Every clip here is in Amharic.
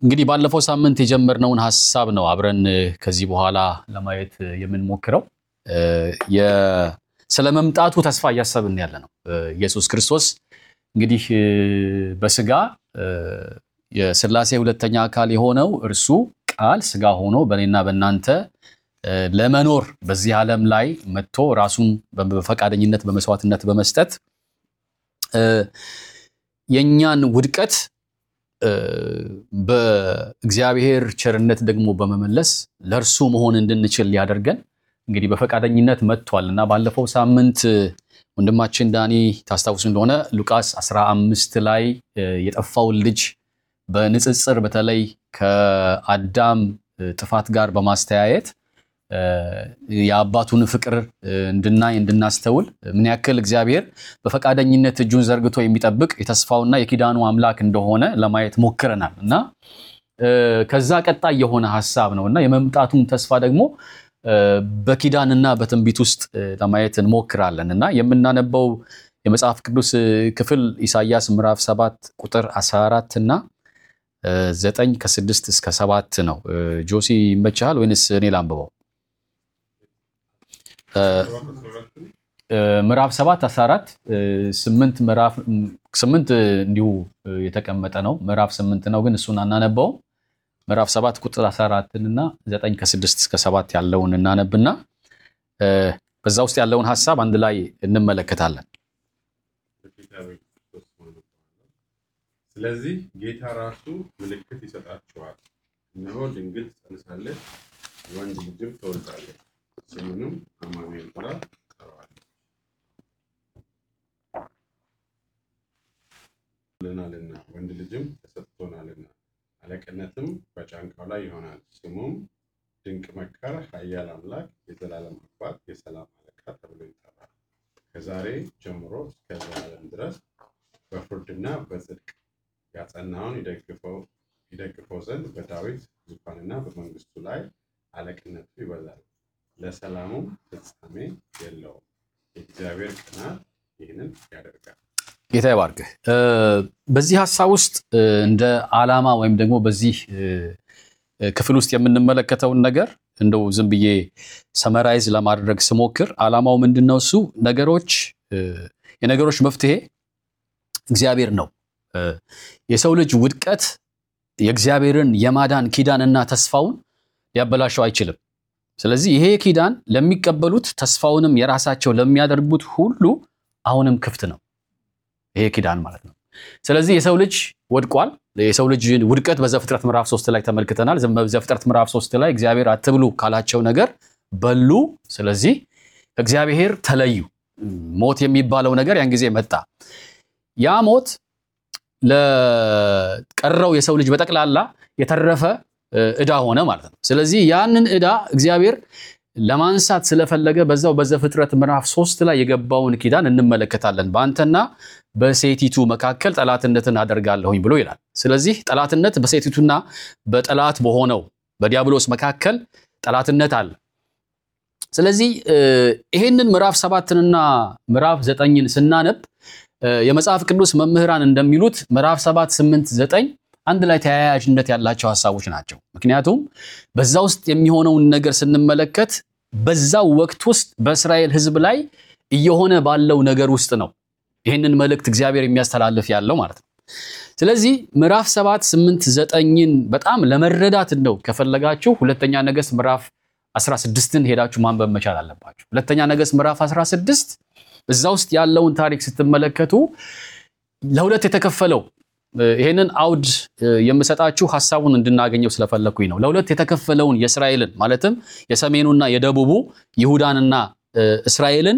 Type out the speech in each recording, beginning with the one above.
እንግዲህ ባለፈው ሳምንት የጀመርነውን ሀሳብ ነው አብረን ከዚህ በኋላ ለማየት የምንሞክረው። ስለ መምጣቱ ተስፋ እያሰብን ያለ ነው። ኢየሱስ ክርስቶስ እንግዲህ በስጋ የሥላሴ ሁለተኛ አካል የሆነው እርሱ ቃል ስጋ ሆኖ በእኔና በእናንተ ለመኖር በዚህ ዓለም ላይ መጥቶ ራሱን በፈቃደኝነት በመስዋዕትነት በመስጠት የእኛን ውድቀት በእግዚአብሔር ቸርነት ደግሞ በመመለስ ለእርሱ መሆን እንድንችል ሊያደርገን እንግዲህ በፈቃደኝነት መጥቷል እና ባለፈው ሳምንት ወንድማችን ዳኒ ታስታውሱ እንደሆነ ሉቃስ 15 ላይ የጠፋውን ልጅ በንጽጽር በተለይ ከአዳም ጥፋት ጋር በማስተያየት የአባቱን ፍቅር እንድናይ እንድናስተውል ምን ያክል እግዚአብሔር በፈቃደኝነት እጁን ዘርግቶ የሚጠብቅ የተስፋውና የኪዳኑ አምላክ እንደሆነ ለማየት ሞክረናል እና ከዛ ቀጣይ የሆነ ሀሳብ ነው እና የመምጣቱን ተስፋ ደግሞ በኪዳንና በትንቢት ውስጥ ለማየት እንሞክራለን እና የምናነበው የመጽሐፍ ቅዱስ ክፍል ኢሳይያስ ምዕራፍ 7 ቁጥር 14 እና ዘጠኝ ከስድስት እስከ ሰባት ነው። ጆሲ ይመችሃል ወይንስ እኔ ላንብበው? ምዕራፍ 7 14 ስምንት ምዕራፍ ስምንት እንዲሁ የተቀመጠ ነው። ምዕራፍ ስምንት ነው ግን እሱን አናነበውም። ምዕራፍ 7 ቁጥር 14 እና 9 ከ6 እስከ 7 ያለውን እናነብና በዛ ውስጥ ያለውን ሐሳብ አንድ ላይ እንመለከታለን። ስለዚህ ጌታ ራሱ ምልክት ይሰጣችኋል፣ እነሆ ድንግል ትጸንሳለች፣ ወንድ ልጅም ትወልዳለች፣ ስሙንም አማኑኤል ብላ ትጠራዋለች። ልናልና ወንድ ልጅም ተሰጥቶናልና አለቅነትም በጫንቃው ላይ ይሆናል። ስሙም ድንቅ መካር፣ ኃያል አምላክ፣ የዘላለም አባት፣ የሰላም አለቃ ተብሎ ይጠራል። ከዛሬ ጀምሮ እስከ ዘላለም ድረስ በፍርድና በጽድቅ ያጸናውን ይደግፈው ዘንድ በዳዊት ዙፋንና በመንግስቱ ላይ አለቅነቱ ይበዛል፣ ለሰላሙም ፍጻሜ የለውም። የእግዚአብሔር ቅናት ይህንን ያደርጋል። ጌታ ይባርክህ። በዚህ ሀሳብ ውስጥ እንደ ዓላማ ወይም ደግሞ በዚህ ክፍል ውስጥ የምንመለከተውን ነገር እንደው ዝም ብዬ ሰመራይዝ ለማድረግ ስሞክር ዓላማው ምንድን ነው? እሱ ነገሮች የነገሮች መፍትሄ እግዚአብሔር ነው። የሰው ልጅ ውድቀት የእግዚአብሔርን የማዳን ኪዳንና ተስፋውን ሊያበላሸው አይችልም። ስለዚህ ይሄ ኪዳን ለሚቀበሉት ተስፋውንም የራሳቸው ለሚያደርጉት ሁሉ አሁንም ክፍት ነው። ይሄ ኪዳን ማለት ነው። ስለዚህ የሰው ልጅ ወድቋል። የሰው ልጅ ውድቀት በዘፍጥረት ምዕራፍ ሶስት ላይ ተመልክተናል። በዘፍጥረት ምዕራፍ ሶስት ላይ እግዚአብሔር አትብሉ ካላቸው ነገር በሉ። ስለዚህ ከእግዚአብሔር ተለዩ። ሞት የሚባለው ነገር ያን ጊዜ መጣ። ያ ሞት ለቀረው የሰው ልጅ በጠቅላላ የተረፈ ዕዳ ሆነ ማለት ነው። ስለዚህ ያንን ዕዳ እግዚአብሔር ለማንሳት ስለፈለገ በዛው በዘፍጥረት ምዕራፍ ሶስት ላይ የገባውን ኪዳን እንመለከታለን። በአንተና በሴቲቱ መካከል ጠላትነትን አደርጋለሁኝ ብሎ ይላል። ስለዚህ ጠላትነት በሴቲቱና በጠላት በሆነው በዲያብሎስ መካከል ጠላትነት አለ። ስለዚህ ይሄንን ምዕራፍ ሰባትንና ምዕራፍ ዘጠኝን ስናነብ የመጽሐፍ ቅዱስ መምህራን እንደሚሉት ምዕራፍ ሰባት ስምንት ዘጠኝ አንድ ላይ ተያያዥነት ያላቸው ሀሳቦች ናቸው። ምክንያቱም በዛ ውስጥ የሚሆነውን ነገር ስንመለከት በዛው ወቅት ውስጥ በእስራኤል ሕዝብ ላይ እየሆነ ባለው ነገር ውስጥ ነው ይህንን መልእክት እግዚአብሔር የሚያስተላልፍ ያለው ማለት ነው። ስለዚህ ምዕራፍ ሰባት ስምንት ዘጠኝን በጣም ለመረዳት እንደው ከፈለጋችሁ ሁለተኛ ነገሥት ምዕራፍ 16ን ሄዳችሁ ማንበብ መቻል አለባችሁ። ሁለተኛ ነገሥት ምዕራፍ 16 እዛ ውስጥ ያለውን ታሪክ ስትመለከቱ ለሁለት የተከፈለው ይሄንን አውድ የምሰጣችሁ ሀሳቡን እንድናገኘው ስለፈለግኩኝ ነው። ለሁለት የተከፈለውን የእስራኤልን ማለትም የሰሜኑና የደቡቡ ይሁዳንና እስራኤልን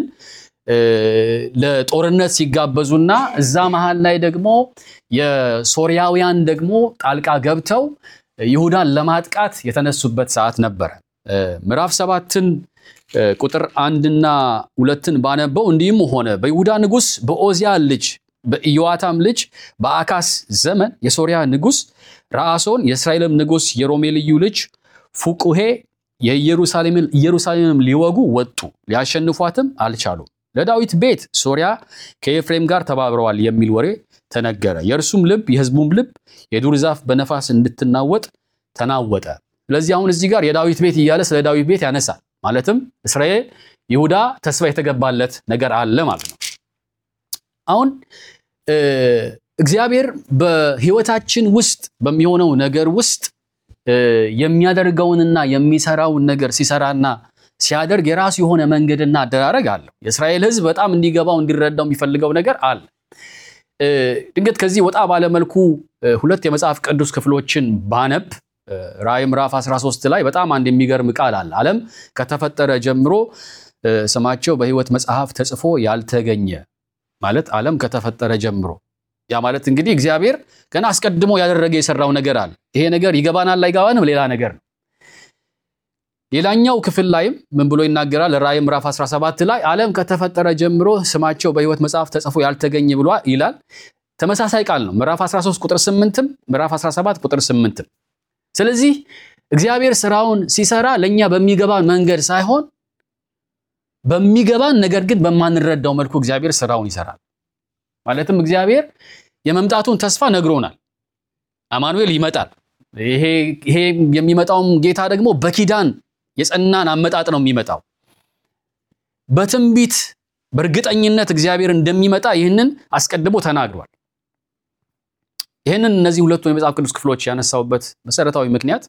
ለጦርነት ሲጋበዙና እዛ መሃል ላይ ደግሞ የሶርያውያን ደግሞ ጣልቃ ገብተው ይሁዳን ለማጥቃት የተነሱበት ሰዓት ነበረ። ምዕራፍ ሰባትን ቁጥር አንድና ሁለትን ባነበው እንዲህም ሆነ በይሁዳ ንጉሥ በኦዚያ ልጅ በኢዮአታም ልጅ በአካስ ዘመን የሶርያ ንጉሥ ረአሶን የእስራኤልም ንጉሥ የሮሜልዩ ልጅ ፉቁሄ የኢየሩሳሌምን ሊወጉ ወጡ፣ ሊያሸንፏትም አልቻሉም። ለዳዊት ቤት ሶርያ ከኤፍሬም ጋር ተባብረዋል የሚል ወሬ ተነገረ። የእርሱም ልብ የሕዝቡም ልብ የዱር ዛፍ በነፋስ እንድትናወጥ ተናወጠ። ስለዚህ አሁን እዚህ ጋር የዳዊት ቤት እያለ ስለ ዳዊት ቤት ያነሳል። ማለትም እስራኤል፣ ይሁዳ ተስፋ የተገባለት ነገር አለ ማለት ነው። አሁን እግዚአብሔር በሕይወታችን ውስጥ በሚሆነው ነገር ውስጥ የሚያደርገውንና የሚሰራውን ነገር ሲሰራና ሲያደርግ የራሱ የሆነ መንገድና አደራረግ አለው። የእስራኤል ሕዝብ በጣም እንዲገባው እንዲረዳው የሚፈልገው ነገር አለ። ድንገት ከዚህ ወጣ ባለመልኩ ሁለት የመጽሐፍ ቅዱስ ክፍሎችን ባነብ ራእይ ምዕራፍ 13 ላይ በጣም አንድ የሚገርም ቃል አለ። ዓለም ከተፈጠረ ጀምሮ ስማቸው በሕይወት መጽሐፍ ተጽፎ ያልተገኘ ማለት ዓለም ከተፈጠረ ጀምሮ ያ ማለት እንግዲህ እግዚአብሔር ገና አስቀድሞ ያደረገ የሰራው ነገር አለ። ይሄ ነገር ይገባናል አይገባንም ሌላ ነገር ነው። ሌላኛው ክፍል ላይም ምን ብሎ ይናገራል? ራእይ ምዕራፍ 17 ላይ ዓለም ከተፈጠረ ጀምሮ ስማቸው በሕይወት መጽሐፍ ተጽፎ ያልተገኘ ብሎ ይላል። ተመሳሳይ ቃል ነው። ምዕራፍ 13 ቁጥር 8ም ምዕራፍ 17 ቁጥር 8ም። ስለዚህ እግዚአብሔር ስራውን ሲሰራ ለእኛ በሚገባን መንገድ ሳይሆን በሚገባን ነገር ግን በማንረዳው መልኩ እግዚአብሔር ስራውን ይሰራል። ማለትም እግዚአብሔር የመምጣቱን ተስፋ ነግሮናል። አማኑኤል ይመጣል። ይሄ የሚመጣውም ጌታ ደግሞ በኪዳን የጸናን አመጣጥ ነው የሚመጣው። በትንቢት በእርግጠኝነት እግዚአብሔር እንደሚመጣ ይህንን አስቀድሞ ተናግሯል። ይህንን እነዚህ ሁለቱ የመጽሐፍ ቅዱስ ክፍሎች ያነሳውበት መሰረታዊ ምክንያት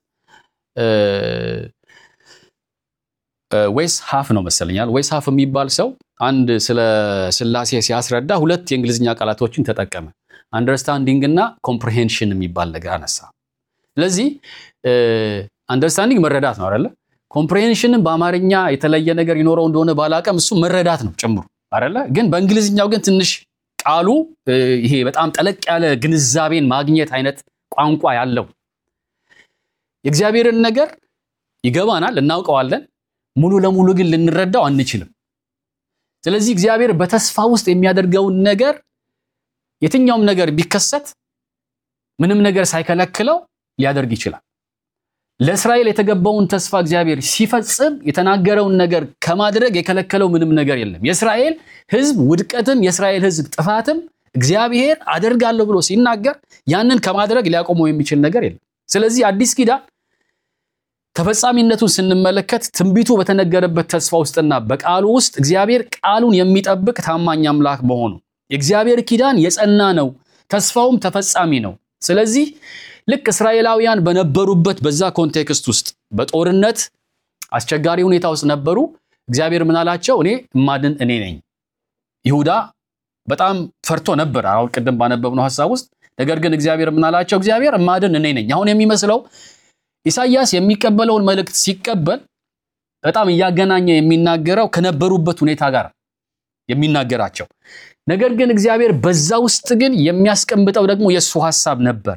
ዌስ ሀፍ ነው መሰለኛል። ዌስ ሀፍ የሚባል ሰው አንድ ስለ ስላሴ ሲያስረዳ ሁለት የእንግሊዝኛ ቃላቶችን ተጠቀመ። አንደርስታንዲንግ እና ኮምፕሪሄንሽን የሚባል ነገር አነሳ። ስለዚህ አንደርስታንዲንግ መረዳት ነው አይደለ? ኮምፕሪሄንሽንን በአማርኛ የተለየ ነገር ይኖረው እንደሆነ ባላቀም እሱ መረዳት ነው ጭምሩ አይደለ? ግን በእንግሊዝኛው ግን ትንሽ ቃሉ ይሄ በጣም ጠለቅ ያለ ግንዛቤን ማግኘት አይነት ቋንቋ ያለው የእግዚአብሔርን ነገር ይገባናል፣ እናውቀዋለን። ሙሉ ለሙሉ ግን ልንረዳው አንችልም። ስለዚህ እግዚአብሔር በተስፋ ውስጥ የሚያደርገውን ነገር የትኛውም ነገር ቢከሰት ምንም ነገር ሳይከለክለው ሊያደርግ ይችላል። ለእስራኤል የተገባውን ተስፋ እግዚአብሔር ሲፈጽም የተናገረውን ነገር ከማድረግ የከለከለው ምንም ነገር የለም። የእስራኤል ሕዝብ ውድቀትም የእስራኤል ሕዝብ ጥፋትም እግዚአብሔር አደርጋለሁ ብሎ ሲናገር ያንን ከማድረግ ሊያቆመው የሚችል ነገር የለም። ስለዚህ አዲስ ኪዳን ተፈጻሚነቱን ስንመለከት ትንቢቱ በተነገረበት ተስፋ ውስጥና በቃሉ ውስጥ እግዚአብሔር ቃሉን የሚጠብቅ ታማኝ አምላክ መሆኑ የእግዚአብሔር ኪዳን የጸና ነው፣ ተስፋውም ተፈጻሚ ነው። ስለዚህ ልክ እስራኤላውያን በነበሩበት በዛ ኮንቴክስት ውስጥ በጦርነት አስቸጋሪ ሁኔታ ውስጥ ነበሩ። እግዚአብሔር ምን አላቸው? እኔ እማድን እኔ ነኝ። ይሁዳ በጣም ፈርቶ ነበር፣ አሁን ቅድም ባነበብነው ሀሳብ ውስጥ። ነገር ግን እግዚአብሔር ምን አላቸው? እግዚአብሔር እማድን እኔ ነኝ። አሁን የሚመስለው ኢሳይያስ የሚቀበለውን መልእክት ሲቀበል በጣም እያገናኘ የሚናገረው ከነበሩበት ሁኔታ ጋር የሚናገራቸው ነገር ግን እግዚአብሔር በዛ ውስጥ ግን የሚያስቀምጠው ደግሞ የእሱ ሀሳብ ነበረ።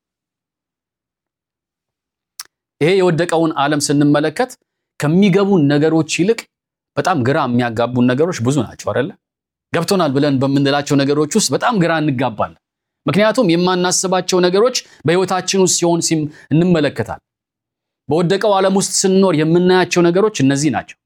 ይሄ የወደቀውን ዓለም ስንመለከት ከሚገቡን ነገሮች ይልቅ በጣም ግራ የሚያጋቡን ነገሮች ብዙ ናቸው አይደለ? ገብቶናል ብለን በምንላቸው ነገሮች ውስጥ በጣም ግራ እንጋባለን። ምክንያቱም የማናስባቸው ነገሮች በሕይወታችን ውስጥ ሲሆን እንመለከታል። በወደቀው ዓለም ውስጥ ስንኖር የምናያቸው ነገሮች እነዚህ ናቸው።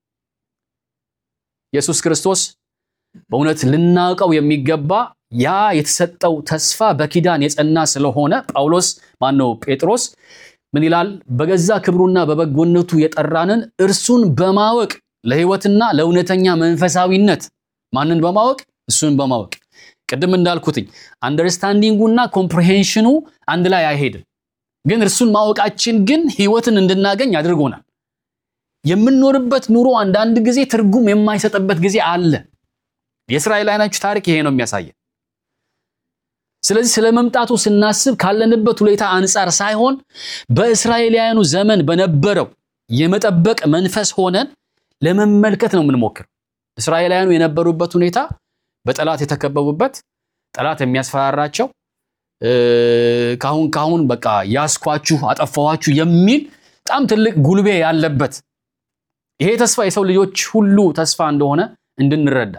ኢየሱስ ክርስቶስ በእውነት ልናውቀው የሚገባ ያ የተሰጠው ተስፋ በኪዳን የጸና ስለሆነ ጳውሎስ ማነው ጴጥሮስ ምን ይላል? በገዛ ክብሩና በበጎነቱ የጠራንን እርሱን በማወቅ ለሕይወትና ለእውነተኛ መንፈሳዊነት ማንን በማወቅ እሱን በማወቅ ቅድም እንዳልኩትኝ አንደርስታንዲንጉና ኮምፕሬሄንሽኑ አንድ ላይ አይሄድም። ግን እርሱን ማወቃችን ግን ሕይወትን እንድናገኝ አድርጎናል። የምንኖርበት ኑሮ አንዳንድ ጊዜ ትርጉም የማይሰጥበት ጊዜ አለ። የእስራኤላውያኖች ታሪክ ይሄ ነው የሚያሳየን። ስለዚህ ስለ መምጣቱ ስናስብ ካለንበት ሁኔታ አንጻር ሳይሆን በእስራኤላውያኑ ዘመን በነበረው የመጠበቅ መንፈስ ሆነን ለመመልከት ነው የምንሞክር። እስራኤላውያኑ የነበሩበት ሁኔታ በጠላት የተከበቡበት ጠላት የሚያስፈራራቸው ካሁን ካሁን በቃ ያስኳችሁ አጠፋኋችሁ የሚል በጣም ትልቅ ጉልቤ ያለበት ይሄ ተስፋ የሰው ልጆች ሁሉ ተስፋ እንደሆነ እንድንረዳ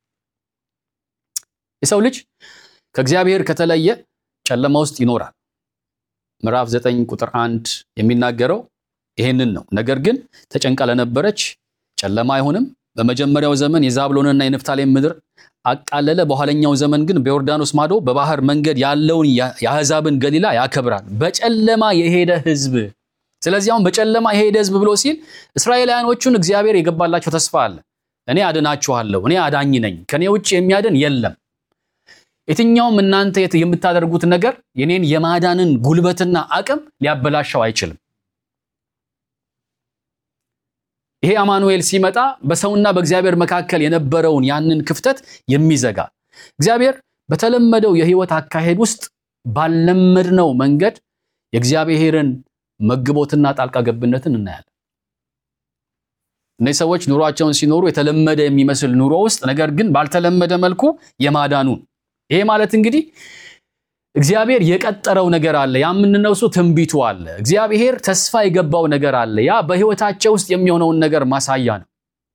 የሰው ልጅ ከእግዚአብሔር ከተለየ ጨለማ ውስጥ ይኖራል። ምዕራፍ ዘጠኝ ቁጥር አንድ የሚናገረው ይሄንን ነው። ነገር ግን ተጨንቃ ለነበረች ጨለማ አይሆንም፣ በመጀመሪያው ዘመን የዛብሎንና የንፍታሌም ምድር አቃለለ። በኋለኛው ዘመን ግን በዮርዳኖስ ማዶ በባህር መንገድ ያለውን የአሕዛብን ገሊላ ያከብራል። በጨለማ የሄደ ሕዝብ። ስለዚህ አሁን በጨለማ የሄደ ሕዝብ ብሎ ሲል እስራኤላውያኖቹን እግዚአብሔር የገባላቸው ተስፋ አለ። እኔ አድናችኋለሁ፣ እኔ አዳኝ ነኝ፣ ከኔ ውጭ የሚያድን የለም። የትኛውም እናንተ የምታደርጉት ነገር የኔን የማዳንን ጉልበትና አቅም ሊያበላሸው አይችልም። ይሄ አማኑኤል ሲመጣ በሰውና በእግዚአብሔር መካከል የነበረውን ያንን ክፍተት የሚዘጋ እግዚአብሔር በተለመደው የህይወት አካሄድ ውስጥ ባልለመድነው መንገድ የእግዚአብሔርን መግቦትና ጣልቃ ገብነትን እናያለን። እነዚህ ሰዎች ኑሯቸውን ሲኖሩ የተለመደ የሚመስል ኑሮ ውስጥ ነገር ግን ባልተለመደ መልኩ የማዳኑን ይሄ ማለት እንግዲህ እግዚአብሔር የቀጠረው ነገር አለ። ያ የምንለው እሱ ትንቢቱ አለ። እግዚአብሔር ተስፋ የገባው ነገር አለ። ያ በህይወታቸው ውስጥ የሚሆነውን ነገር ማሳያ ነው።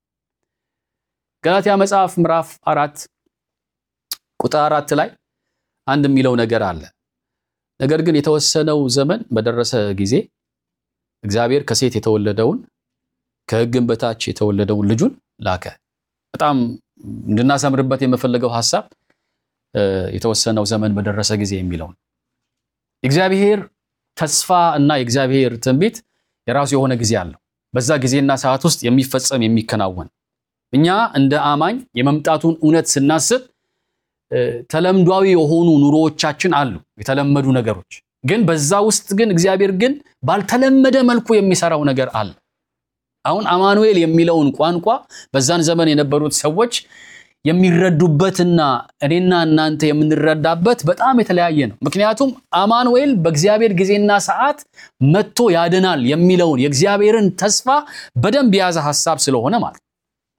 ገላትያ መጽሐፍ ምዕራፍ አራት ቁጥር አራት ላይ አንድ የሚለው ነገር አለ። ነገር ግን የተወሰነው ዘመን በደረሰ ጊዜ እግዚአብሔር ከሴት የተወለደውን ከሕግም በታች የተወለደውን ልጁን ላከ። በጣም እንድናሰምርበት የምፈልገው ሐሳብ የተወሰነው ዘመን በደረሰ ጊዜ የሚለው ነው። የእግዚአብሔር ተስፋ እና የእግዚአብሔር ትንቢት የራሱ የሆነ ጊዜ አለው። በዛ ጊዜና ሰዓት ውስጥ የሚፈጸም የሚከናወን እኛ እንደ አማኝ የመምጣቱን እውነት ስናስብ ተለምዷዊ የሆኑ ኑሮዎቻችን አሉ፣ የተለመዱ ነገሮች ግን በዛ ውስጥ ግን እግዚአብሔር ግን ባልተለመደ መልኩ የሚሰራው ነገር አለ። አሁን አማኑኤል የሚለውን ቋንቋ በዛን ዘመን የነበሩት ሰዎች የሚረዱበትና እኔና እናንተ የምንረዳበት በጣም የተለያየ ነው። ምክንያቱም አማኑኤል በእግዚአብሔር ጊዜና ሰዓት መጥቶ ያድናል የሚለውን የእግዚአብሔርን ተስፋ በደንብ የያዘ ሐሳብ ስለሆነ ማለት ነው።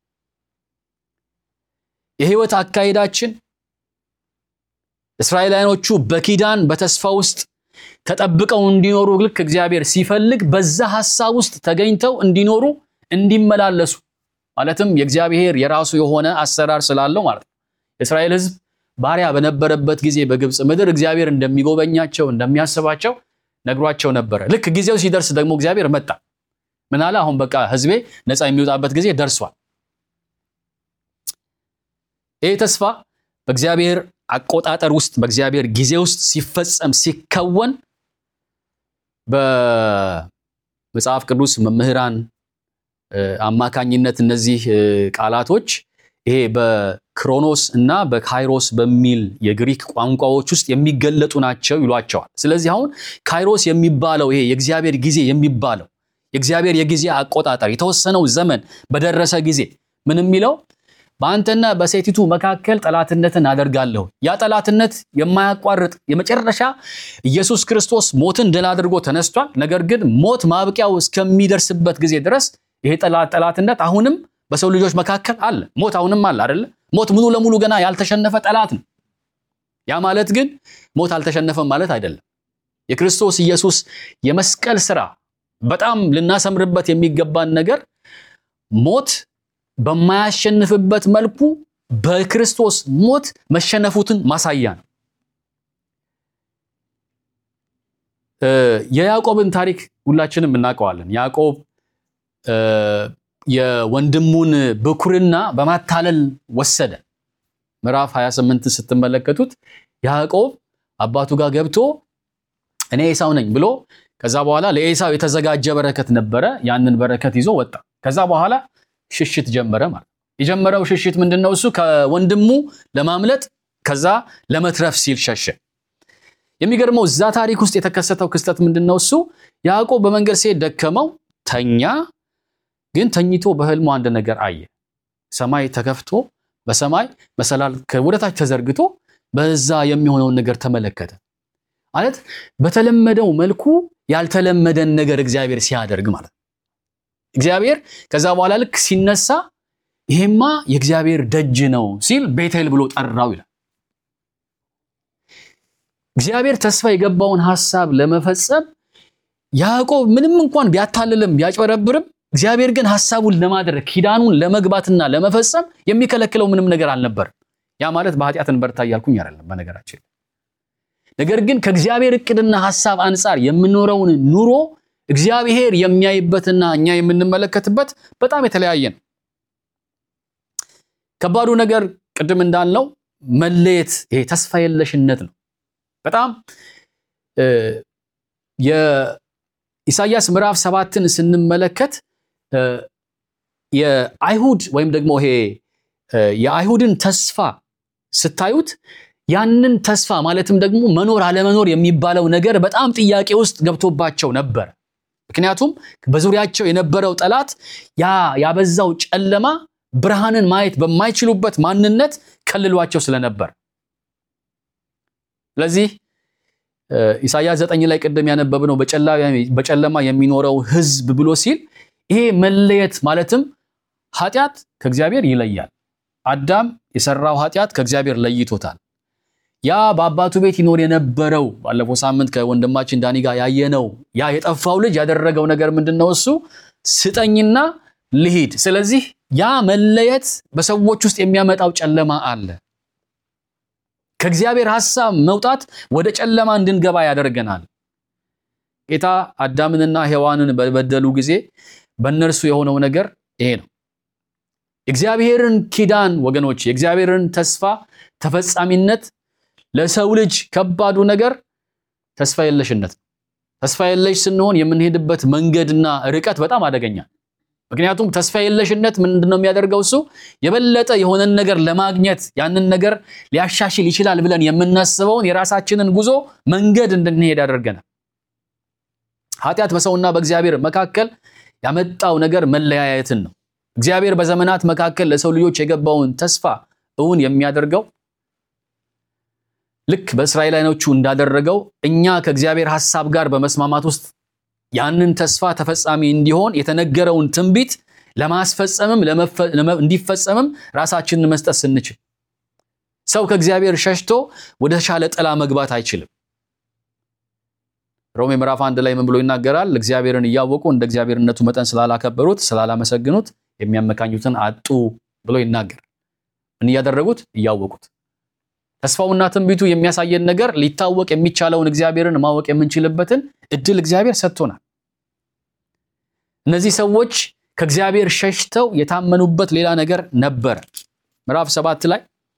የህይወት አካሄዳችን እስራኤላውያኖቹ በኪዳን በተስፋ ውስጥ ተጠብቀው እንዲኖሩ ልክ እግዚአብሔር ሲፈልግ በዛ ሐሳብ ውስጥ ተገኝተው እንዲኖሩ እንዲመላለሱ ማለትም የእግዚአብሔር የራሱ የሆነ አሰራር ስላለው ማለት ነው። የእስራኤል ሕዝብ ባሪያ በነበረበት ጊዜ በግብፅ ምድር እግዚአብሔር እንደሚጎበኛቸው እንደሚያስባቸው ነግሯቸው ነበረ። ልክ ጊዜው ሲደርስ ደግሞ እግዚአብሔር መጣ። ምን አለ? አሁን በቃ ሕዝቤ ነፃ የሚወጣበት ጊዜ ደርሷል። ይህ ተስፋ በእግዚአብሔር አቆጣጠር ውስጥ በእግዚአብሔር ጊዜ ውስጥ ሲፈጸም ሲከወን በመጽሐፍ ቅዱስ መምህራን አማካኝነት እነዚህ ቃላቶች ይሄ በክሮኖስ እና በካይሮስ በሚል የግሪክ ቋንቋዎች ውስጥ የሚገለጡ ናቸው ይሏቸዋል። ስለዚህ አሁን ካይሮስ የሚባለው ይሄ የእግዚአብሔር ጊዜ የሚባለው የእግዚአብሔር የጊዜ አቆጣጠር የተወሰነው ዘመን በደረሰ ጊዜ ምን የሚለው በአንተና በሴቲቱ መካከል ጠላትነትን አደርጋለሁ። ያ ጠላትነት የማያቋርጥ የመጨረሻ ኢየሱስ ክርስቶስ ሞትን ድል አድርጎ ተነስቷል። ነገር ግን ሞት ማብቂያው እስከሚደርስበት ጊዜ ድረስ ይሄ ጠላትነት አሁንም በሰው ልጆች መካከል አለ። ሞት አሁንም አለ አይደለ? ሞት ሙሉ ለሙሉ ገና ያልተሸነፈ ጠላት ነው። ያ ማለት ግን ሞት አልተሸነፈም ማለት አይደለም። የክርስቶስ ኢየሱስ የመስቀል ስራ በጣም ልናሰምርበት የሚገባን ነገር ሞት በማያሸንፍበት መልኩ በክርስቶስ ሞት መሸነፉትን ማሳያ ነው። የያዕቆብን ታሪክ ሁላችንም እናውቀዋለን። ያዕቆብ የወንድሙን ብኩርና በማታለል ወሰደ። ምዕራፍ 28 ስትመለከቱት ያዕቆብ አባቱ ጋር ገብቶ እኔ ኤሳው ነኝ ብሎ ከዛ በኋላ ለኤሳው የተዘጋጀ በረከት ነበረ። ያንን በረከት ይዞ ወጣ። ከዛ በኋላ ሽሽት ጀመረ ማለት የጀመረው ሽሽት ምንድን ነው? እሱ ከወንድሙ ለማምለጥ ከዛ ለመትረፍ ሲል ሸሸ። የሚገርመው እዛ ታሪክ ውስጥ የተከሰተው ክስተት ምንድን ነው? እሱ ያዕቆብ በመንገድ ሲሄድ ደከመው፣ ተኛ። ግን ተኝቶ በህልሙ አንድ ነገር አየ። ሰማይ ተከፍቶ በሰማይ መሰላል ወደታች ተዘርግቶ በዛ የሚሆነውን ነገር ተመለከተ። ማለት በተለመደው መልኩ ያልተለመደን ነገር እግዚአብሔር ሲያደርግ ማለት ነው። እግዚአብሔር ከዛ በኋላ ልክ ሲነሳ ይሄማ የእግዚአብሔር ደጅ ነው ሲል ቤቴል ብሎ ጠራው ይላል። እግዚአብሔር ተስፋ የገባውን ሐሳብ ለመፈጸም ያዕቆብ ምንም እንኳን ቢያታልልም ቢያጭበረብርም እግዚአብሔር ግን ሐሳቡን ለማድረግ ኪዳኑን ለመግባትና ለመፈጸም የሚከለክለው ምንም ነገር አልነበርም። ያ ማለት በኃጢአት እንበርታ እያልኩኝ አይደለም በነገራችን። ነገር ግን ከእግዚአብሔር እቅድና ሐሳብ አንጻር የምኖረውን ኑሮ እግዚአብሔር የሚያይበትና እኛ የምንመለከትበት በጣም የተለያየ ነው። ከባዱ ነገር ቅድም እንዳልነው መለየት፣ ይሄ ተስፋ የለሽነት ነው። በጣም የኢሳይያስ ምዕራፍ ሰባትን ስንመለከት የአይሁድ ወይም ደግሞ ይሄ የአይሁድን ተስፋ ስታዩት ያንን ተስፋ ማለትም ደግሞ መኖር አለመኖር የሚባለው ነገር በጣም ጥያቄ ውስጥ ገብቶባቸው ነበር። ምክንያቱም በዙሪያቸው የነበረው ጠላት ያ ያበዛው ጨለማ ብርሃንን ማየት በማይችሉበት ማንነት ከልሏቸው ስለነበር ስለዚህ ኢሳይያስ ዘጠኝ ላይ ቅድም ያነበብነው በጨለማ የሚኖረው ሕዝብ ብሎ ሲል ይሄ መለየት ማለትም ኃጢአት ከእግዚአብሔር ይለያል። አዳም የሰራው ኃጢአት ከእግዚአብሔር ለይቶታል። ያ በአባቱ ቤት ይኖር የነበረው ባለፈው ሳምንት ከወንድማችን ዳኒ ጋር ያየነው ያ የጠፋው ልጅ ያደረገው ነገር ምንድን ነው? እሱ ስጠኝና ልሂድ። ስለዚህ ያ መለየት በሰዎች ውስጥ የሚያመጣው ጨለማ አለ። ከእግዚአብሔር ሐሳብ መውጣት ወደ ጨለማ እንድንገባ ያደርገናል። ጌታ አዳምንና ሔዋንን በበደሉ ጊዜ በእነርሱ የሆነው ነገር ይሄ ነው። የእግዚአብሔርን ኪዳን ወገኖች፣ የእግዚአብሔርን ተስፋ ተፈጻሚነት ለሰው ልጅ ከባዱ ነገር ተስፋ የለሽነት ነው። ተስፋ የለሽ ስንሆን የምንሄድበት መንገድና ርቀት በጣም አደገኛ። ምክንያቱም ተስፋ የለሽነት ምንድን ነው የሚያደርገው? እሱ የበለጠ የሆነን ነገር ለማግኘት ያንን ነገር ሊያሻሽል ይችላል ብለን የምናስበውን የራሳችንን ጉዞ መንገድ እንድንሄድ ያደርገናል። ኃጢአት በሰውና በእግዚአብሔር መካከል ያመጣው ነገር መለያየትን ነው። እግዚአብሔር በዘመናት መካከል ለሰው ልጆች የገባውን ተስፋ እውን የሚያደርገው ልክ በእስራኤላውያኖቹ እንዳደረገው እኛ ከእግዚአብሔር ሐሳብ ጋር በመስማማት ውስጥ ያንን ተስፋ ተፈጻሚ እንዲሆን የተነገረውን ትንቢት ለማስፈጸምም እንዲፈጸምም ራሳችንን መስጠት ስንችል፣ ሰው ከእግዚአብሔር ሸሽቶ ወደ ተሻለ ጥላ መግባት አይችልም። ሮሜ ምዕራፍ አንድ ላይ ምን ብሎ ይናገራል? እግዚአብሔርን እያወቁ እንደ እግዚአብሔርነቱ መጠን ስላላከበሩት ስላላመሰግኑት የሚያመካኙትን አጡ ብሎ ይናገር። ምን እያደረጉት? እያወቁት ተስፋውና ትንቢቱ የሚያሳየን ነገር ሊታወቅ የሚቻለውን እግዚአብሔርን ማወቅ የምንችልበትን እድል እግዚአብሔር ሰጥቶናል። እነዚህ ሰዎች ከእግዚአብሔር ሸሽተው የታመኑበት ሌላ ነገር ነበረ። ምዕራፍ ሰባት ላይ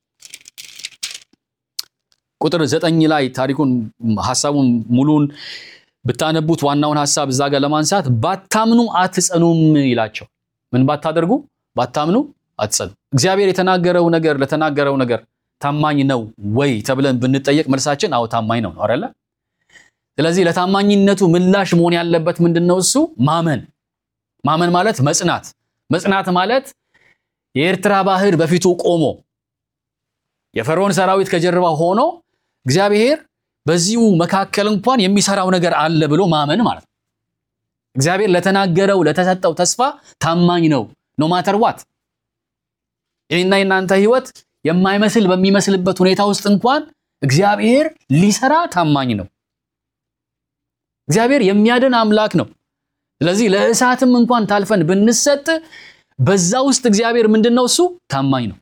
ቁጥር ዘጠኝ ላይ ታሪኩን ሐሳቡን ሙሉን ብታነቡት ዋናውን ሐሳብ እዛ ጋር ለማንሳት ባታምኑ አትጸኑም ይላቸው። ምን ባታደርጉ? ባታምኑ አትጸኑ። እግዚአብሔር የተናገረው ነገር ለተናገረው ነገር ታማኝ ነው ወይ ተብለን ብንጠየቅ መልሳችን አዎ ታማኝ ነው ነው አይደለ? ስለዚህ ለታማኝነቱ ምላሽ መሆን ያለበት ምንድን ነው? እሱ ማመን። ማመን ማለት መጽናት። መጽናት ማለት የኤርትራ ባህር በፊቱ ቆሞ የፈርዖን ሰራዊት ከጀርባ ሆኖ እግዚአብሔር በዚሁ መካከል እንኳን የሚሰራው ነገር አለ ብሎ ማመን ማለት ነው። እግዚአብሔር ለተናገረው ለተሰጠው ተስፋ ታማኝ ነው ኖ ማተር ዋት። የኔና የናንተ ህይወት የማይመስል በሚመስልበት ሁኔታ ውስጥ እንኳን እግዚአብሔር ሊሰራ ታማኝ ነው። እግዚአብሔር የሚያድን አምላክ ነው። ስለዚህ ለእሳትም እንኳን ታልፈን ብንሰጥ በዛ ውስጥ እግዚአብሔር ምንድን ነው? እሱ ታማኝ ነው።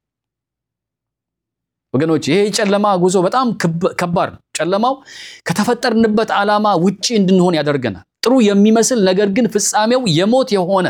ወገኖች ይሄ ጨለማ ጉዞ በጣም ከባድ ነው። ጨለማው ከተፈጠርንበት ዓላማ ውጪ እንድንሆን ያደርገናል። ጥሩ የሚመስል ነገር ግን ፍጻሜው የሞት የሆነ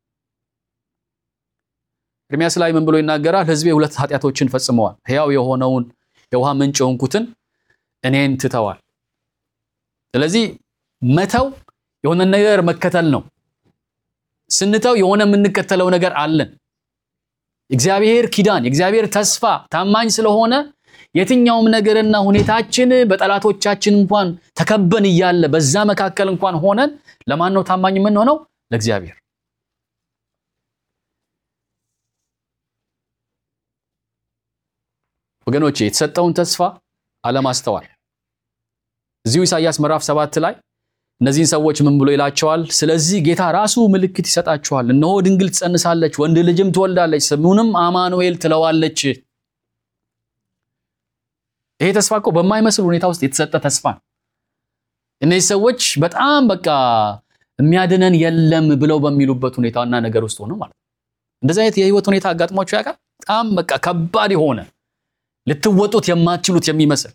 ኤርምያስ ላይ ምን ብሎ ይናገራል? ሕዝቤ ሁለት ኃጢአቶችን ፈጽመዋል። ሕያው የሆነውን የውሃ ምንጭ የሆንኩትን እኔን ትተዋል። ስለዚህ መተው የሆነ ነገር መከተል ነው። ስንተው የሆነ የምንከተለው ነገር አለን። እግዚአብሔር ኪዳን፣ የእግዚአብሔር ተስፋ ታማኝ ስለሆነ የትኛውም ነገርና ሁኔታችን በጠላቶቻችን እንኳን ተከበን እያለ በዛ መካከል እንኳን ሆነን ለማን ነው ታማኝ የምንሆነው? ለእግዚአብሔር። ወገኖቼ የተሰጠውን ተስፋ አለማስተዋል። እዚሁ ኢሳይያስ ምዕራፍ ሰባት ላይ እነዚህን ሰዎች ምን ብሎ ይላቸዋል? ስለዚህ ጌታ ራሱ ምልክት ይሰጣችኋል። እነሆ ድንግል ትጸንሳለች፣ ወንድ ልጅም ትወልዳለች፣ ስሙንም አማኑኤል ትለዋለች። ይሄ ተስፋ እኮ በማይመስል ሁኔታ ውስጥ የተሰጠ ተስፋ ነው። እነዚህ ሰዎች በጣም በቃ የሚያድነን የለም ብለው በሚሉበት ሁኔታና ነገር ውስጥ ሆነው ማለት ነው። እንደዚህ አይነት የህይወት ሁኔታ አጋጥሟቸው ያውቃል? በጣም በቃ ከባድ የሆነ ልትወጡት የማትችሉት የሚመስል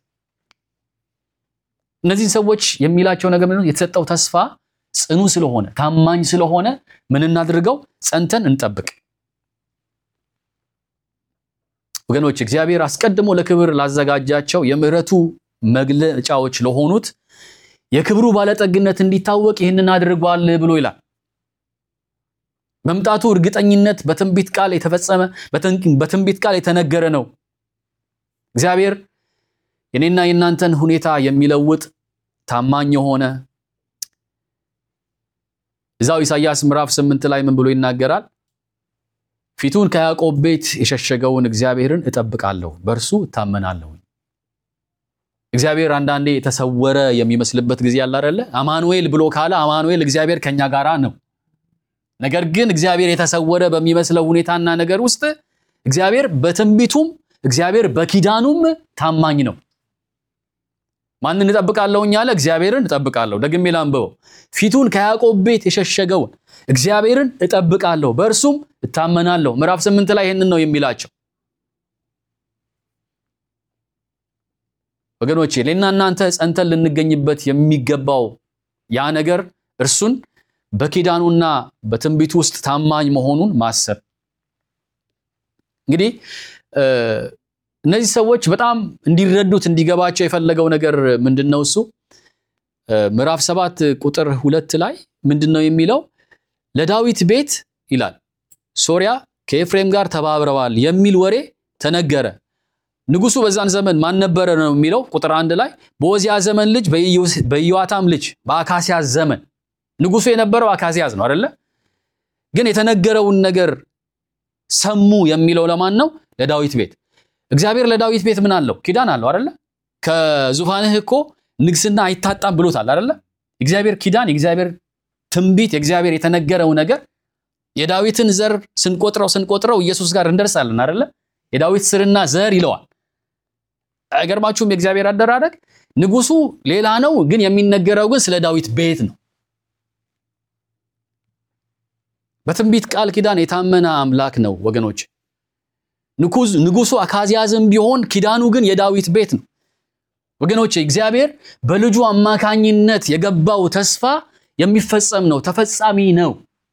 እነዚህን ሰዎች የሚላቸው ነገር ምንድነው? የተሰጠው ተስፋ ጽኑ ስለሆነ ታማኝ ስለሆነ ምን እናድርገው? ጸንተን እንጠብቅ። ወገኖች እግዚአብሔር አስቀድሞ ለክብር ላዘጋጃቸው የምሕረቱ መግለጫዎች ለሆኑት የክብሩ ባለጠግነት እንዲታወቅ ይህንን አድርጓል ብሎ ይላል። መምጣቱ እርግጠኝነት በትንቢት ቃል የተፈጸመ በትንቢት ቃል የተነገረ ነው። እግዚአብሔር የኔና የእናንተን ሁኔታ የሚለውጥ ታማኝ የሆነ እዛው ኢሳይያስ ምዕራፍ ስምንት ላይ ምን ብሎ ይናገራል? ፊቱን ከያዕቆብ ቤት የሸሸገውን እግዚአብሔርን እጠብቃለሁ፣ በእርሱ እታመናለሁ። እግዚአብሔር አንዳንዴ የተሰወረ የሚመስልበት ጊዜ አለ አይደለ? አማኑኤል ብሎ ካለ አማኑኤል እግዚአብሔር ከኛ ጋራ ነው። ነገር ግን እግዚአብሔር የተሰወረ በሚመስለው ሁኔታና ነገር ውስጥ እግዚአብሔር በትንቢቱም እግዚአብሔር በኪዳኑም ታማኝ ነው። ማንን እጠብቃለሁኝ አለ? እግዚአብሔርን እጠብቃለሁ። ደግሜ ላንብበው። ፊቱን ከያዕቆብ ቤት የሸሸገውን እግዚአብሔርን እጠብቃለሁ፣ በእርሱም እታመናለሁ። ምዕራፍ ስምንት ላይ ይህንን ነው የሚላቸው። ወገኖቼ እኔና እናንተ ጸንተን ልንገኝበት የሚገባው ያ ነገር እርሱን በኪዳኑና በትንቢቱ ውስጥ ታማኝ መሆኑን ማሰብ። እንግዲህ እነዚህ ሰዎች በጣም እንዲረዱት እንዲገባቸው የፈለገው ነገር ምንድን ነው? እሱ ምዕራፍ ሰባት ቁጥር ሁለት ላይ ምንድን ነው የሚለው? ለዳዊት ቤት ይላል ሶርያ ከኤፍሬም ጋር ተባብረዋል የሚል ወሬ ተነገረ። ንጉሱ በዛን ዘመን ማን ነበረ ነው የሚለው ቁጥር አንድ ላይ በኦዚያ ዘመን ልጅ በኢዮአታም ልጅ በአካሲያዝ ዘመን ንጉሱ የነበረው አካዚያዝ ነው አይደለ? ግን የተነገረውን ነገር ሰሙ የሚለው ለማን ነው? ለዳዊት ቤት። እግዚአብሔር ለዳዊት ቤት ምን አለው? ኪዳን አለው አይደለ? ከዙፋንህ እኮ ንግስና አይታጣም ብሎታል አይደለ? እግዚአብሔር ኪዳን፣ የእግዚአብሔር ትንቢት፣ የእግዚአብሔር የተነገረው ነገር የዳዊትን ዘር ስንቆጥረው ስንቆጥረው ኢየሱስ ጋር እንደርሳለን አይደለ? የዳዊት ስርና ዘር ይለዋል። አይገርማችሁም? የእግዚአብሔር አደራረግ ንጉሱ ሌላ ነው፣ ግን የሚነገረው ግን ስለ ዳዊት ቤት ነው። በትንቢት ቃል ኪዳን የታመነ አምላክ ነው ወገኖች። ንጉሱ አካዚያዝም ቢሆን ኪዳኑ ግን የዳዊት ቤት ነው ወገኖች። እግዚአብሔር በልጁ አማካኝነት የገባው ተስፋ የሚፈጸም ነው፣ ተፈጻሚ ነው።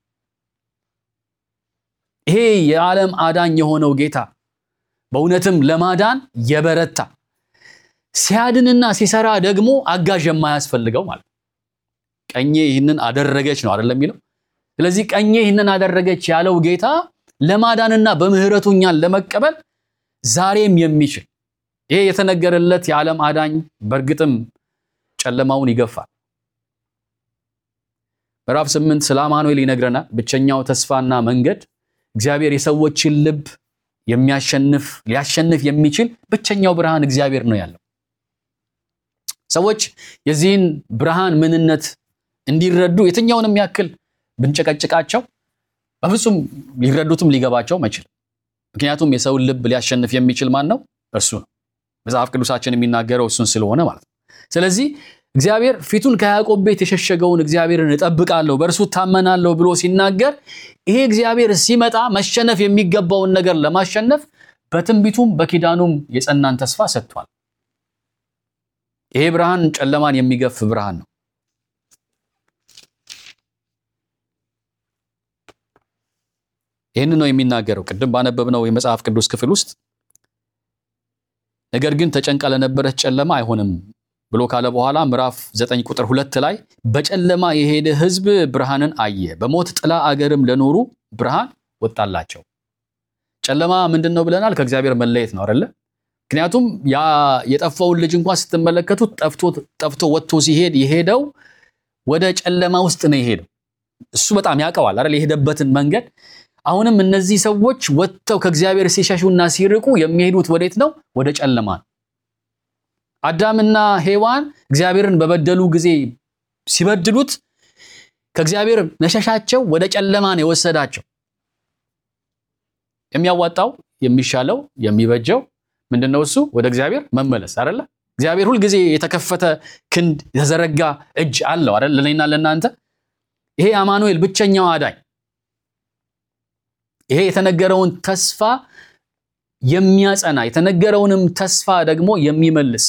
ይሄ የዓለም አዳኝ የሆነው ጌታ በእውነትም ለማዳን የበረታ ሲያድንና ሲሰራ ደግሞ አጋዥ የማያስፈልገው ማለት ቀኜ ይህንን አደረገች ነው አይደለም የሚለው ስለዚህ ቀኜ ይህንን አደረገች ያለው ጌታ ለማዳንና በምህረቱ እኛን ለመቀበል ዛሬም የሚችል ይሄ የተነገረለት የዓለም አዳኝ በእርግጥም ጨለማውን ይገፋል። ምዕራፍ ስምንት ስለ አማኑኤል ይነግረናል። ብቸኛው ተስፋና መንገድ እግዚአብሔር የሰዎችን ልብ የሚያሸንፍ ሊያሸንፍ የሚችል ብቸኛው ብርሃን እግዚአብሔር ነው ያለው። ሰዎች የዚህን ብርሃን ምንነት እንዲረዱ የትኛውንም ያክል ብንጨቀጭቃቸው በፍጹም ሊረዱትም ሊገባቸውም አይችልም። ምክንያቱም የሰውን ልብ ሊያሸንፍ የሚችል ማን ነው? እርሱ ነው። መጽሐፍ ቅዱሳችን የሚናገረው እሱን ስለሆነ ማለት ነው። ስለዚህ እግዚአብሔር ፊቱን ከያዕቆብ ቤት የሸሸገውን እግዚአብሔርን እጠብቃለሁ፣ በእርሱ ታመናለሁ ብሎ ሲናገር ይሄ እግዚአብሔር ሲመጣ መሸነፍ የሚገባውን ነገር ለማሸነፍ በትንቢቱም በኪዳኑም የጸናን ተስፋ ሰጥቷል። ይሄ ብርሃን ጨለማን የሚገፍ ብርሃን ነው። ይህን ነው የሚናገረው ቅድም ባነበብነው የመጽሐፍ ቅዱስ ክፍል ውስጥ ነገር ግን ተጨንቃ ለነበረች ጨለማ አይሆንም ብሎ ካለ በኋላ ምዕራፍ ዘጠኝ ቁጥር ሁለት ላይ በጨለማ የሄደ ሕዝብ ብርሃንን አየ፣ በሞት ጥላ አገርም ለኖሩ ብርሃን ወጣላቸው። ጨለማ ምንድን ነው ብለናል? ከእግዚአብሔር መለየት ነው አይደለ? ምክንያቱም ያ የጠፋውን ልጅ እንኳን ስትመለከቱት ጠፍቶ ወጥቶ ሲሄድ የሄደው ወደ ጨለማ ውስጥ ነው የሄደው። እሱ በጣም ያውቀዋል አይደል? የሄደበትን መንገድ አሁንም እነዚህ ሰዎች ወጥተው ከእግዚአብሔር ሲሸሹና ሲርቁ የሚሄዱት ወዴት ነው? ወደ ጨለማ ነው። አዳምና ሔዋን እግዚአብሔርን በበደሉ ጊዜ ሲበድሉት ከእግዚአብሔር መሸሻቸው ወደ ጨለማ ነው የወሰዳቸው። የሚያዋጣው የሚሻለው የሚበጀው ምንድነው? እሱ ወደ እግዚአብሔር መመለስ አይደለ? እግዚአብሔር ሁልጊዜ የተከፈተ ክንድ የተዘረጋ እጅ አለው አይደል? ለእኔና ለእናንተ ይሄ አማኑኤል ብቸኛው አዳኝ ይሄ የተነገረውን ተስፋ የሚያጸና የተነገረውንም ተስፋ ደግሞ የሚመልስ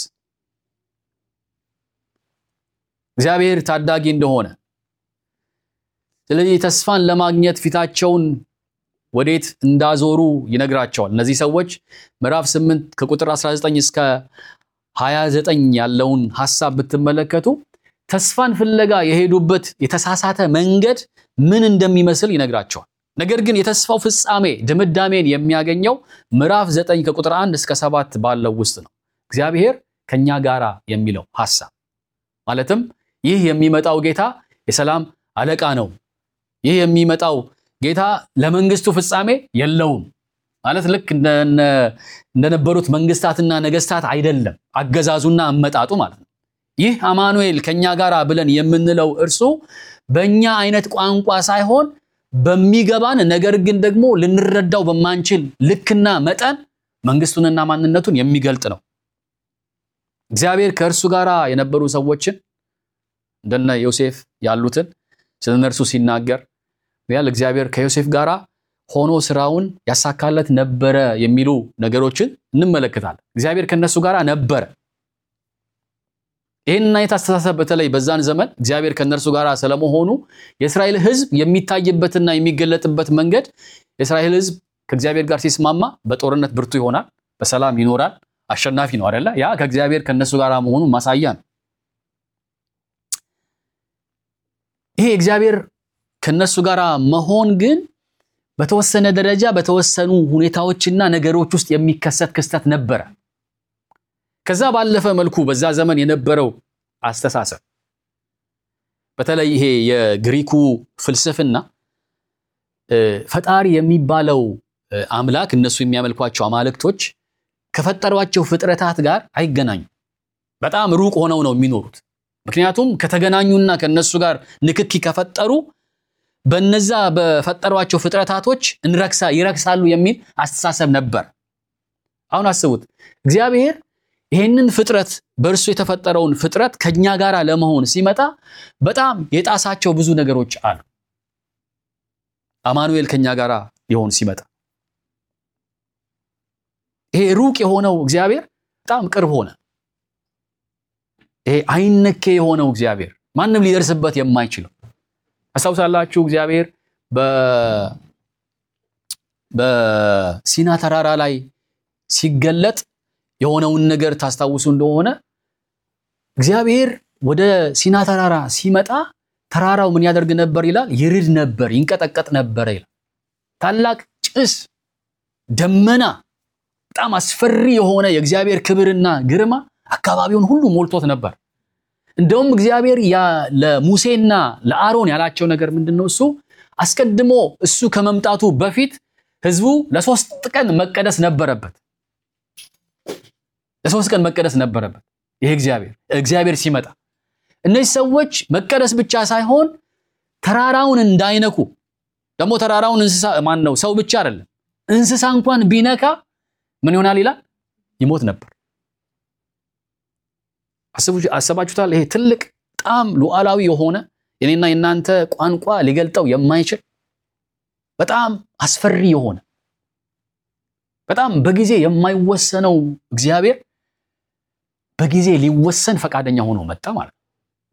እግዚአብሔር ታዳጊ እንደሆነ ስለዚህ ተስፋን ለማግኘት ፊታቸውን ወዴት እንዳዞሩ ይነግራቸዋል። እነዚህ ሰዎች ምዕራፍ 8 ከቁጥር 19 እስከ 29 ያለውን ሐሳብ ብትመለከቱ ተስፋን ፍለጋ የሄዱበት የተሳሳተ መንገድ ምን እንደሚመስል ይነግራቸዋል። ነገር ግን የተስፋው ፍጻሜ ድምዳሜን የሚያገኘው ምዕራፍ 9 ከቁጥር 1 እስከ 7 ባለው ውስጥ ነው። እግዚአብሔር ከኛ ጋራ የሚለው ሐሳብ ማለትም ይህ የሚመጣው ጌታ የሰላም አለቃ ነው። ይህ የሚመጣው ጌታ ለመንግስቱ ፍጻሜ የለውም ማለት ልክ እንደነበሩት መንግስታትና ነገስታት አይደለም አገዛዙና አመጣጡ ማለት ነው። ይህ አማኑኤል ከኛ ጋር ብለን የምንለው እርሱ በእኛ አይነት ቋንቋ ሳይሆን በሚገባን ነገር ግን ደግሞ ልንረዳው በማንችል ልክና መጠን መንግስቱንና ማንነቱን የሚገልጥ ነው። እግዚአብሔር ከእርሱ ጋር የነበሩ ሰዎችን እንደነ ዮሴፍ ያሉትን ስለ እነርሱ ሲናገር ያል እግዚአብሔር ከዮሴፍ ጋር ሆኖ ስራውን ያሳካለት ነበረ የሚሉ ነገሮችን እንመለከታለን። እግዚአብሔር ከነሱ ጋር ነበረ። ይህን አይነት አስተሳሰብ በተለይ በዛን ዘመን እግዚአብሔር ከእነርሱ ጋር ስለመሆኑ የእስራኤል ሕዝብ የሚታይበትና የሚገለጥበት መንገድ የእስራኤል ሕዝብ ከእግዚአብሔር ጋር ሲስማማ በጦርነት ብርቱ ይሆናል፣ በሰላም ይኖራል፣ አሸናፊ ነው አይደለ? ያ ከእግዚአብሔር ከእነሱ ጋር መሆኑን ማሳያ ነው። ይሄ እግዚአብሔር ከነሱ ጋር መሆን ግን በተወሰነ ደረጃ በተወሰኑ ሁኔታዎችና ነገሮች ውስጥ የሚከሰት ክስተት ነበረ። ከዛ ባለፈ መልኩ በዛ ዘመን የነበረው አስተሳሰብ በተለይ ይሄ የግሪኩ ፍልስፍና ፈጣሪ የሚባለው አምላክ እነሱ የሚያመልኳቸው አማልክቶች ከፈጠሯቸው ፍጥረታት ጋር አይገናኙም። በጣም ሩቅ ሆነው ነው የሚኖሩት። ምክንያቱም ከተገናኙና ከነሱ ጋር ንክኪ ከፈጠሩ በነዛ በፈጠሯቸው ፍጥረታቶች እንረክሳ ይረክሳሉ የሚል አስተሳሰብ ነበር። አሁን አስቡት እግዚአብሔር ይህንን ፍጥረት በእርሱ የተፈጠረውን ፍጥረት ከኛ ጋር ለመሆን ሲመጣ በጣም የጣሳቸው ብዙ ነገሮች አሉ። አማኑኤል ከኛ ጋር ሊሆን ሲመጣ ይሄ ሩቅ የሆነው እግዚአብሔር በጣም ቅርብ ሆነ። ይሄ አይነኬ የሆነው እግዚአብሔር ማንም ሊደርስበት የማይችለው አስታውሳላችሁ። እግዚአብሔር በሲና ተራራ ላይ ሲገለጥ የሆነውን ነገር ታስታውሱ እንደሆነ እግዚአብሔር ወደ ሲና ተራራ ሲመጣ ተራራው ምን ያደርግ ነበር ይላል? ይርድ ነበር፣ ይንቀጠቀጥ ነበር ይላል። ታላቅ ጭስ፣ ደመና፣ በጣም አስፈሪ የሆነ የእግዚአብሔር ክብርና ግርማ አካባቢውን ሁሉ ሞልቶት ነበር። እንደውም እግዚአብሔር ለሙሴና ለአሮን ያላቸው ነገር ምንድን ነው? እሱ አስቀድሞ እሱ ከመምጣቱ በፊት ሕዝቡ ለሶስት ቀን መቀደስ ነበረበት። ለሶስት ቀን መቀደስ ነበረበት። ይሄ እግዚአብሔር እግዚአብሔር ሲመጣ እነዚህ ሰዎች መቀደስ ብቻ ሳይሆን ተራራውን እንዳይነኩ ደግሞ ተራራውን እንስሳ ማን ነው ሰው ብቻ አይደለም እንስሳ እንኳን ቢነካ ምን ይሆናል ይላል? ይሞት ነበር። አሰባችሁታል? ይሄ ትልቅ በጣም ሉዓላዊ የሆነ የኔና የናንተ ቋንቋ ሊገልጠው የማይችል በጣም አስፈሪ የሆነ በጣም በጊዜ የማይወሰነው እግዚአብሔር በጊዜ ሊወሰን ፈቃደኛ ሆኖ መጣ ማለት ነው።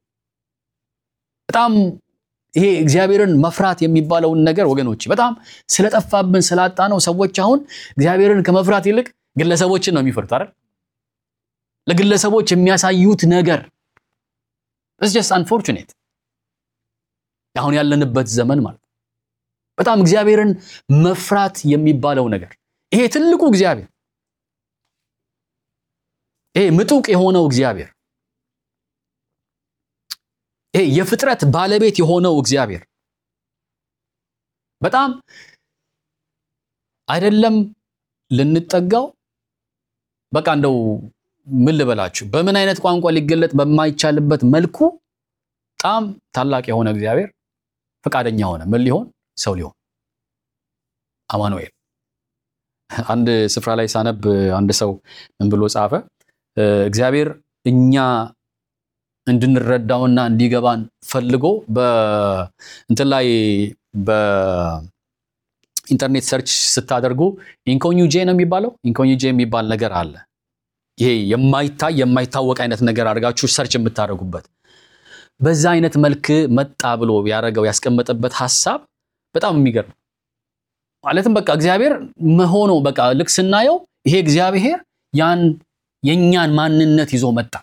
በጣም ይሄ እግዚአብሔርን መፍራት የሚባለውን ነገር ወገኖች በጣም ስለጠፋብን ስላጣ ነው። ሰዎች አሁን እግዚአብሔርን ከመፍራት ይልቅ ግለሰቦችን ነው የሚፈሩት አይደል? ለግለሰቦች የሚያሳዩት ነገር ኢትስ ጀስት አንፎርቹኔት አሁን ያለንበት ዘመን ማለት በጣም እግዚአብሔርን መፍራት የሚባለው ነገር ይሄ ትልቁ እግዚአብሔር ይሄ ምጡቅ የሆነው እግዚአብሔር ይሄ የፍጥረት ባለቤት የሆነው እግዚአብሔር በጣም አይደለም ልንጠጋው በቃ እንደው ምን ልበላችሁ በምን አይነት ቋንቋ ሊገለጥ በማይቻልበት መልኩ በጣም ታላቅ የሆነ እግዚአብሔር ፈቃደኛ ሆነ። ምን ሊሆን ሰው ሊሆን አማኑኤል። አንድ ስፍራ ላይ ሳነብ አንድ ሰው ምን ብሎ ጻፈ? እግዚአብሔር እኛ እንድንረዳውና እንዲገባን ፈልጎ በእንትን ላይ በኢንተርኔት ሰርች ስታደርጉ ኢንኮኒጄ ነው የሚባለው ኢንኮኒጄ የሚባል ነገር አለ። ይሄ የማይታይ የማይታወቅ አይነት ነገር አድርጋችሁ ሰርች የምታደርጉበት በዛ አይነት መልክ መጣ ብሎ ያደረገው ያስቀመጠበት ሀሳብ በጣም የሚገርም ማለትም በቃ እግዚአብሔር መሆኑ በቃ ልክ ስናየው ይሄ እግዚአብሔር ያን የእኛን ማንነት ይዞ መጣ።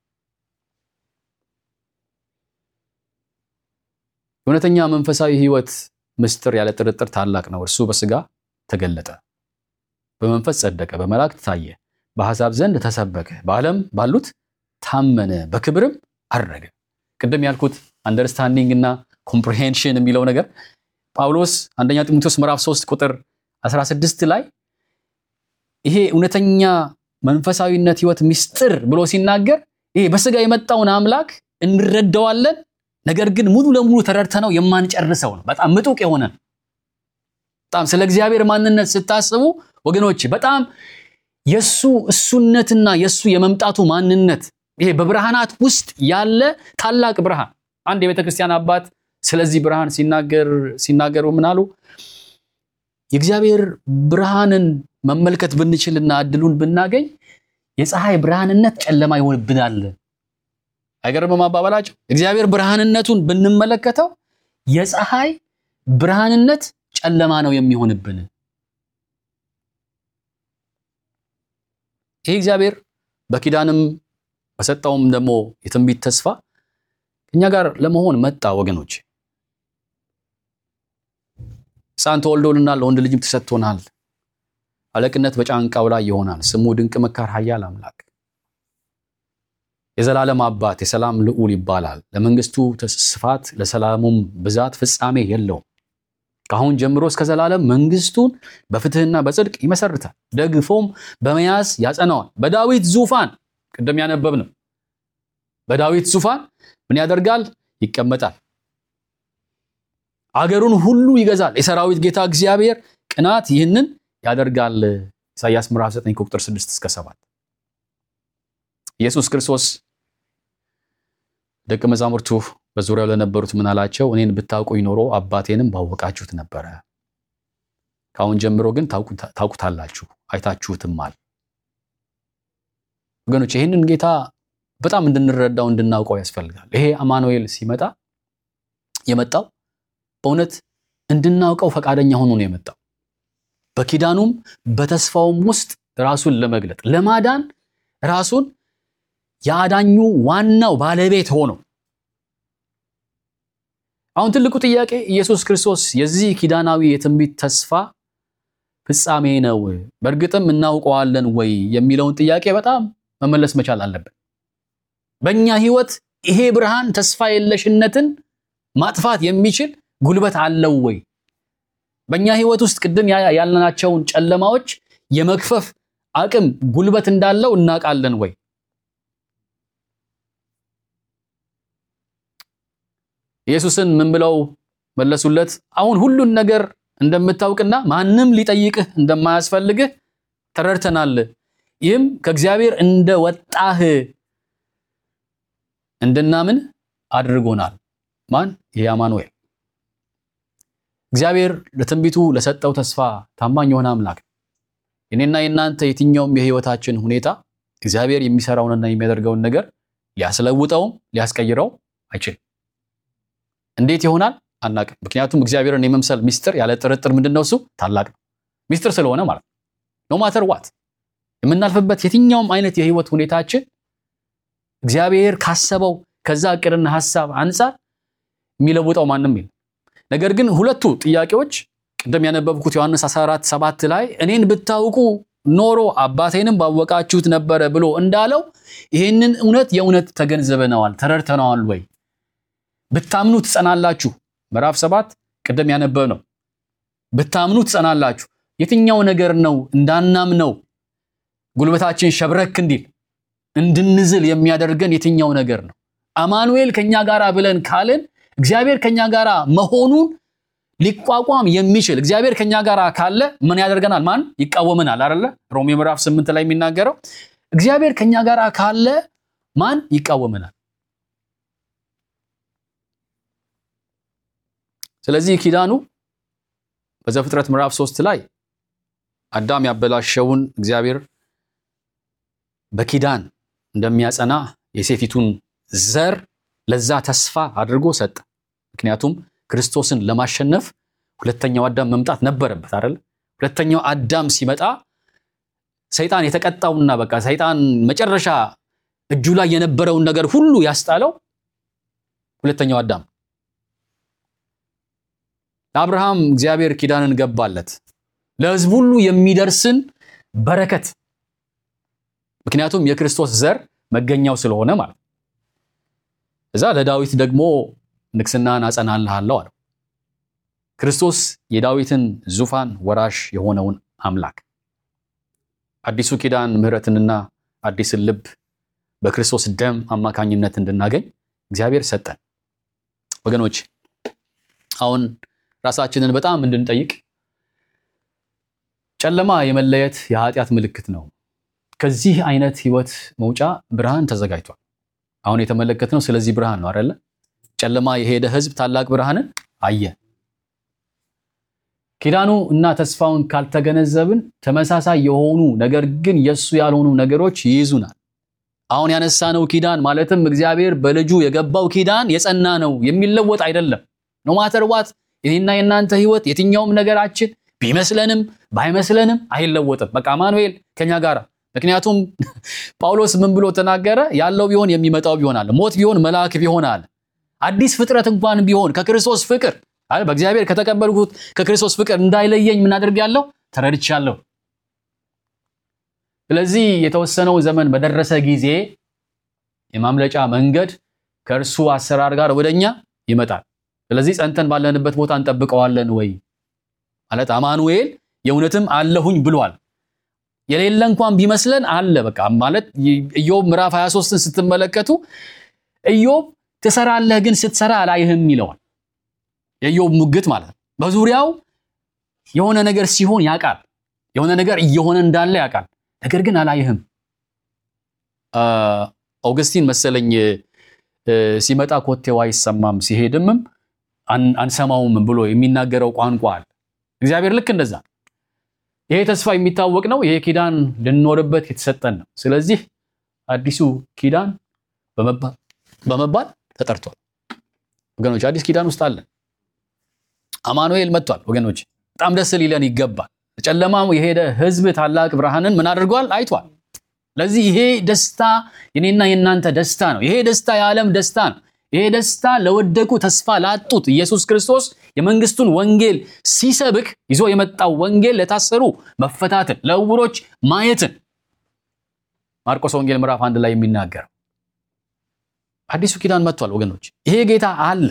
እውነተኛ መንፈሳዊ ሕይወት ምስጢር ያለ ጥርጥር ታላቅ ነው። እርሱ በሥጋ ተገለጠ፣ በመንፈስ ጸደቀ፣ በመላእክት ታየ፣ በአሕዛብ ዘንድ ተሰበከ፣ በዓለም ባሉት ታመነ፣ በክብርም አረገ። ቅድም ያልኩት አንደርስታንዲንግ እና ኮምፕሪሄንሽን የሚለው ነገር ጳውሎስ አንደኛ ጢሞቴዎስ ምዕራፍ 3 ቁጥር 16 ላይ ይሄ እውነተኛ መንፈሳዊነት ሕይወት ምስጢር ብሎ ሲናገር ይሄ በሥጋ የመጣውን አምላክ እንረዳዋለን ነገር ግን ሙሉ ለሙሉ ተረድተነው የማንጨርሰው ነው። በጣም ምጡቅ የሆነ ነው። በጣም ስለ እግዚአብሔር ማንነት ስታስቡ ወገኖች በጣም የሱ እሱነትና የሱ የመምጣቱ ማንነት ይሄ በብርሃናት ውስጥ ያለ ታላቅ ብርሃን። አንድ የቤተ ክርስቲያን አባት ስለዚህ ብርሃን ሲናገር ሲናገሩ ምን አሉ? የእግዚአብሔር ብርሃንን መመልከት ብንችልና እድሉን ብናገኝ የፀሐይ ብርሃንነት ጨለማ ይሆንብናል። አይገርምም አባባላቸው? እግዚአብሔር ብርሃንነቱን ብንመለከተው የፀሐይ ብርሃንነት ጨለማ ነው የሚሆንብን። ይህ እግዚአብሔር በኪዳንም በሰጠውም ደግሞ የትንቢት ተስፋ ከኛ ጋር ለመሆን መጣ። ወገኖች ሕፃን ተወልዶልናል፣ ለወንድ ልጅም ተሰጥቶናል፣ አለቅነት በጫንቃው ላይ ይሆናል። ስሙ ድንቅ መካር፣ ኃያል አምላክ የዘላለም አባት የሰላም ልዑል ይባላል። ለመንግስቱ ስፋት ለሰላሙም ብዛት ፍጻሜ የለውም። ከአሁን ጀምሮ እስከ ዘላለም መንግስቱን በፍትህና በጽድቅ ይመሰርታል፣ ደግፎም በመያዝ ያጸናዋል። በዳዊት ዙፋን ቅድም ያነበብ ነው። በዳዊት ዙፋን ምን ያደርጋል? ይቀመጣል። አገሩን ሁሉ ይገዛል። የሰራዊት ጌታ እግዚአብሔር ቅናት ይህንን ያደርጋል። ኢሳይያስ ምዕራፍ 9 ቁጥር 6 እስከ 7 ኢየሱስ ክርስቶስ ደቀ መዛሙርቱ በዙሪያው ለነበሩት ምን አላቸው? እኔን ብታውቁኝ ኖሮ አባቴንም ባወቃችሁት ነበረ። ከአሁን ጀምሮ ግን ታውቁታላችሁ፣ አይታችሁትማል። ወገኖች ይህንን ጌታ በጣም እንድንረዳው እንድናውቀው ያስፈልጋል። ይሄ አማኑኤል ሲመጣ የመጣው በእውነት እንድናውቀው ፈቃደኛ ሆኖ ነው የመጣው። በኪዳኑም በተስፋውም ውስጥ ራሱን ለመግለጥ ለማዳን ራሱን የአዳኙ ዋናው ባለቤት ሆኖ አሁን ትልቁ ጥያቄ ኢየሱስ ክርስቶስ የዚህ ኪዳናዊ የትንቢት ተስፋ ፍጻሜ ነው፣ በእርግጥም እናውቀዋለን ወይ የሚለውን ጥያቄ በጣም መመለስ መቻል አለብን። በእኛ ሕይወት ይሄ ብርሃን ተስፋ የለሽነትን ማጥፋት የሚችል ጉልበት አለው ወይ? በእኛ ሕይወት ውስጥ ቅድም ያልናቸውን ጨለማዎች የመክፈፍ አቅም ጉልበት እንዳለው እናውቃለን ወይ? ኢየሱስን ምን ብለው መለሱለት? አሁን ሁሉን ነገር እንደምታውቅና ማንም ሊጠይቅህ እንደማያስፈልግህ ተረድተናል። ይህም ከእግዚአብሔር እንደወጣህ እንድናምን አድርጎናል። ማን? ይህ አማኑኤል። እግዚአብሔር ለትንቢቱ ለሰጠው ተስፋ ታማኝ የሆነ አምላክ ነው። የኔና የእናንተ የትኛውም የህይወታችን ሁኔታ እግዚአብሔር የሚሰራውንና የሚያደርገውን ነገር ሊያስለውጠውም ሊያስቀይረው አይችልም። እንዴት ይሆናል አናቅም። ምክንያቱም እግዚአብሔርን የመምሰል ሚስጥር ያለ ጥርጥር ምንድን ነው? እሱ ታላቅ ነው። ሚስጥር ስለሆነ ማለት ነው። ኖ ማተር ዋት የምናልፍበት የትኛውም አይነት የህይወት ሁኔታችን እግዚአብሔር ካሰበው ከዛ እቅድና ሀሳብ አንጻር የሚለውጠው ማንም የለም። ነገር ግን ሁለቱ ጥያቄዎች ቅድም ያነበብኩት ዮሐንስ 14 ሰባት ላይ እኔን ብታውቁ ኖሮ አባቴንም ባወቃችሁት ነበረ ብሎ እንዳለው ይህንን እውነት የእውነት ተገንዝበነዋል፣ ተረድተነዋል ወይ? ብታምኑ ትጸናላችሁ። ምዕራፍ ሰባት ቅድም ያነበብ ነው። ብታምኑ ትጸናላችሁ። የትኛው ነገር ነው እንዳናምነው ጉልበታችን ሸብረክ እንዲል እንድንዝል የሚያደርገን የትኛው ነገር ነው? አማኑኤል ከኛ ጋር ብለን ካልን እግዚአብሔር ከኛ ጋር መሆኑን ሊቋቋም የሚችል እግዚአብሔር ከኛ ጋር ካለ ምን ያደርገናል? ማን ይቃወመናል? አይደለ? ሮሜ ምዕራፍ ስምንት ላይ የሚናገረው እግዚአብሔር ከኛ ጋር ካለ ማን ይቃወመናል? ስለዚህ ኪዳኑ በዘፍጥረት ምዕራፍ ሶስት ላይ አዳም ያበላሸውን እግዚአብሔር በኪዳን እንደሚያጸና የሴቲቱን ዘር ለዛ ተስፋ አድርጎ ሰጠ። ምክንያቱም ክርስቶስን ለማሸነፍ ሁለተኛው አዳም መምጣት ነበረበት አይደል? ሁለተኛው አዳም ሲመጣ ሰይጣን የተቀጣውና በቃ ሰይጣን መጨረሻ እጁ ላይ የነበረውን ነገር ሁሉ ያስጣለው ሁለተኛው አዳም። ለአብርሃም እግዚአብሔር ኪዳንን ገባለት ለሕዝብ ሁሉ የሚደርስን በረከት ምክንያቱም የክርስቶስ ዘር መገኛው ስለሆነ ማለት ነው። እዛ ለዳዊት ደግሞ ንግስናን አጸናልሃለሁ አለው። ክርስቶስ የዳዊትን ዙፋን ወራሽ የሆነውን አምላክ አዲሱ ኪዳን ምሕረትንና አዲስን ልብ በክርስቶስ ደም አማካኝነት እንድናገኝ እግዚአብሔር ሰጠን። ወገኖች አሁን ራሳችንን በጣም እንድንጠይቅ ጨለማ የመለየት የኃጢአት ምልክት ነው። ከዚህ አይነት ህይወት መውጫ ብርሃን ተዘጋጅቷል። አሁን የተመለከትነው ስለዚህ ብርሃን ነው አይደለ? ጨለማ የሄደ ህዝብ ታላቅ ብርሃንን አየ። ኪዳኑ እና ተስፋውን ካልተገነዘብን ተመሳሳይ የሆኑ ነገር ግን የእሱ ያልሆኑ ነገሮች ይይዙናል። አሁን ያነሳነው ኪዳን ማለትም እግዚአብሔር በልጁ የገባው ኪዳን የጸና ነው፣ የሚለወጥ አይደለም። ኖ ማተር ዋት የኔና የእናንተ ህይወት የትኛውም ነገራችን ቢመስለንም ባይመስለንም አይለወጥም። በቃ አማኑኤል ከኛ ጋር ምክንያቱም ጳውሎስ ምን ብሎ ተናገረ? ያለው ቢሆን የሚመጣው ቢሆናል፣ ሞት ቢሆን መልአክ ቢሆናል፣ አዲስ ፍጥረት እንኳን ቢሆን ከክርስቶስ ፍቅር አይ በእግዚአብሔር ከተቀበልኩት ከክርስቶስ ፍቅር እንዳይለየኝ ምን አድርጌያለሁ? ተረድቻለሁ። ስለዚህ የተወሰነው ዘመን በደረሰ ጊዜ የማምለጫ መንገድ ከእርሱ አሰራር ጋር ወደኛ ይመጣል። ስለዚህ ጸንተን ባለንበት ቦታ እንጠብቀዋለን ወይ ማለት አማኑኤል የእውነትም አለሁኝ ብሏል። የሌለ እንኳን ቢመስለን አለ በቃ ማለት ኢዮብ ምዕራፍ 23ን ስትመለከቱ ኢዮብ ትሰራለህ ግን ስትሰራ አላይህም ይለዋል። የኢዮብ ሙግት ማለት ነው። በዙሪያው የሆነ ነገር ሲሆን ያውቃል፣ የሆነ ነገር እየሆነ እንዳለ ያውቃል፣ ነገር ግን አላይህም። ኦገስቲን መሰለኝ ሲመጣ ኮቴው አይሰማም ሲሄድምም አንሰማውም ብሎ የሚናገረው ቋንቋ አለ። እግዚአብሔር ልክ እንደዛ ይሄ ተስፋ የሚታወቅ ነው። ይሄ ኪዳን ልንኖርበት የተሰጠን ነው። ስለዚህ አዲሱ ኪዳን በመባል ተጠርቷል። ወገኖች አዲስ ኪዳን ውስጥ አለን። አማኑኤል መጥቷል። ወገኖች በጣም ደስ ሊለን ይገባል። ጨለማው የሄደ ሕዝብ ታላቅ ብርሃንን ምን አድርጓል? አይቷል። ለዚህ ይሄ ደስታ የኔና የእናንተ ደስታ ነው። ይሄ ደስታ የዓለም ደስታ ነው። ይሄ ደስታ ለወደቁ ተስፋ ላጡት ኢየሱስ ክርስቶስ የመንግስቱን ወንጌል ሲሰብክ ይዞ የመጣው ወንጌል ለታሰሩ መፈታትን፣ ለዕውሮች ማየትን ማርቆስ ወንጌል ምዕራፍ አንድ ላይ የሚናገረው አዲሱ ኪዳን መጥቷል። ወገኖች ይሄ ጌታ አለ።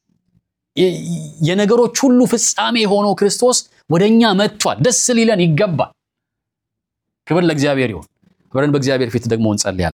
የነገሮች ሁሉ ፍጻሜ ሆኖ ክርስቶስ ወደኛ መጥቷል። ደስ ሊለን ይገባል። ክብር ለእግዚአብሔር ይሁን። አብረን በእግዚአብሔር ፊት ደግሞ እንጸልያለን።